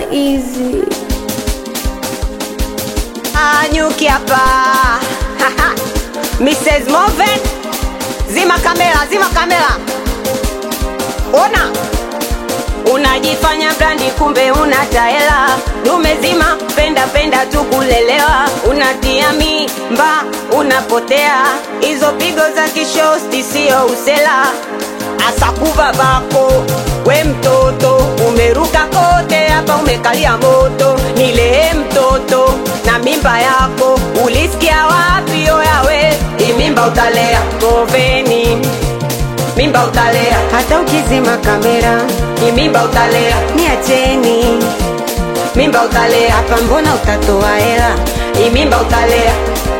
easy. Anyuki hapa Mrs. Moven, zima kamera, zima kamera. Ona unajifanya brandi, kumbe una taela. Dume zima, penda penda tu kulelewa, unatia mimba, unapotea. Hizo pigo za kishosti sio usela, asakuva bako we mtoto, umeruka kote hapa, umekalia moto. Nilee mtoto na mimba yako, ulisikia wapi? Oyawe, hii mimba utalea goveni mimba utalea, hata ukizima kamera, hii mimba utalea, niacheni mimba utalea, hapa mbona utatoa hela, hii mimba utalea.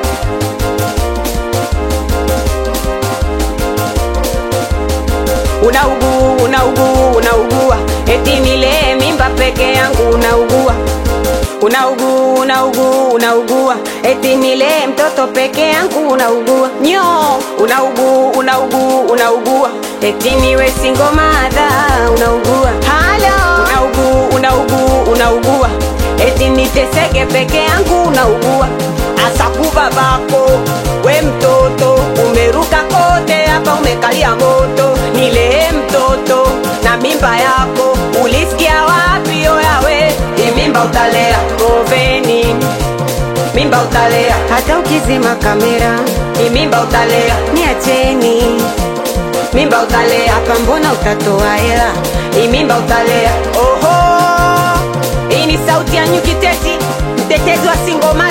Unaugua, unaugua, unaugua, eti nilee mimba peke yangu, unaugua unaugua unaugua unaugua eti nilee mtoto peke yangu unaugua nyo unaugua unaugua unaugua eti niwe single mother unaugua halo unaugua unaugua unaugua eti niteseke peke yangu unaugua asakuva bako we mtoto umeruka kote hapa umekalia moto nilee mtoto na mimba yako ulisikia wapi oyawe hii mimba utalea goveni mimba utalea hata ukizima kamera hii mimba utalea niacheni mimba utalea hapa mbona utatoa hela hii mimba utalea oho hii ni sauti ya nyukiteti mtetezi wa singoma